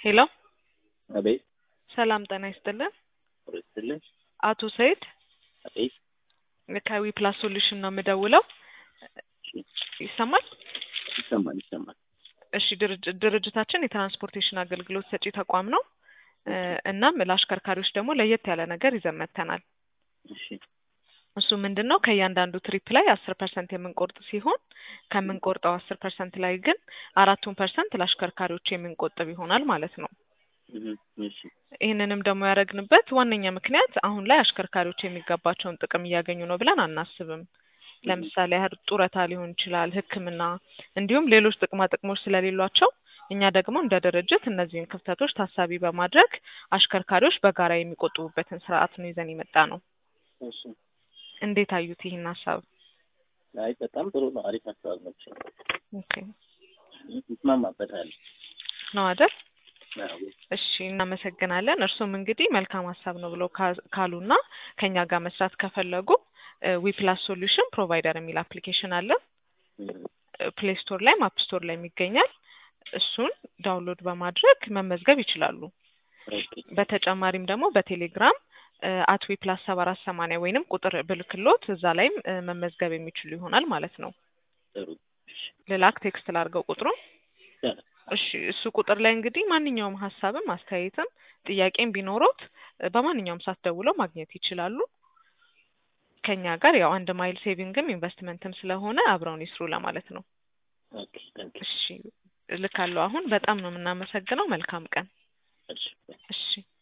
ሄሎ አቤት ሰላም ጤና ይስጥልን። ስትልን አቶ ሰይድ አቤት ከዊ ፕላስ ሶሉሽን ነው የምደውለው። ይሰማል? ይሰማል ይሰማል። እሺ ድርጅ- ድርጅታችን የትራንስፖርቴሽን አገልግሎት ሰጪ ተቋም ነው። እ እናም ለአሽከርካሪዎች ደግሞ ለየት ያለ ነገር ይዘን መጥተናል። እሺ እሱ ምንድን ነው ከእያንዳንዱ ትሪፕ ላይ አስር ፐርሰንት የምንቆርጥ ሲሆን ከምንቆርጠው አስር ፐርሰንት ላይ ግን አራቱን ፐርሰንት ለአሽከርካሪዎች የምንቆጥብ ይሆናል ማለት ነው። እህ፣ እሺ ይህንንም ደግሞ ያደረግንበት ዋነኛ ምክንያት አሁን ላይ አሽከርካሪዎች የሚገባቸውን ጥቅም እያገኙ ነው ብለን አናስብም። ለምሳሌ ያህል ጡረታ ሊሆን ይችላል፣ ሕክምና እንዲሁም ሌሎች ጥቅማ ጥቅሞች ስለሌሏቸው እኛ ደግሞ እንደ ድርጅት እነዚህን ክፍተቶች ታሳቢ በማድረግ አሽከርካሪዎች በጋራ የሚቆጥቡበትን ስርዓት ነው ይዘን የመጣ ነው። እሺ። እንዴት አዩት ይህን ሀሳብ? አይ በጣም ጥሩ ነው። አሪፍ ሀሳብ ነው። ኦኬ ይስማማበታል። ነው አይደል? አዎ። እሺ እናመሰግናለን። እርሱም እንግዲህ መልካም ሀሳብ ነው ብለው ካ- ካሉና ከኛ ጋር መስራት ከፈለጉ ዊፕላስ ሶሉሽን ፕሮቫይደር የሚል አፕሊኬሽን አለ። እህ፣ ፕሌይ ስቶር ላይ አፕ ስቶር ላይ ይገኛል። እሱን ዳውንሎድ በማድረግ መመዝገብ ይችላሉ። ኦኬ በተጨማሪም ደግሞ በቴሌግራም አት ዊፕላስ ሰባ አራት ሰማንያ ወይንም ቁጥር ብልክሎት እዛ ላይም እ፣ መመዝገብ የሚችሉ ይሆናል ማለት ነው። ጥሩ። እሺ ልላክ ቴክስት ላድርገው ቁጥሩን። ይቻላል። እሺ እሱ ቁጥር ላይ እንግዲህ ማንኛውም ሀሳብም አስተያየትም ጥያቄም ቢኖሮት እ፣ በማንኛውም ሰዓት ደውለው ማግኘት ይችላሉ። ከኛ ጋር ያው አንድ ማይል ሴቪንግም ኢንቨስትመንትም ስለሆነ አብረውን ይስሩ ለማለት ነው። ኦኬ ታንክ ዩ። እሺ እልካለሁ። አሁን በጣም ነው የምናመሰግነው። መልካም ቀን። እሺ እሺ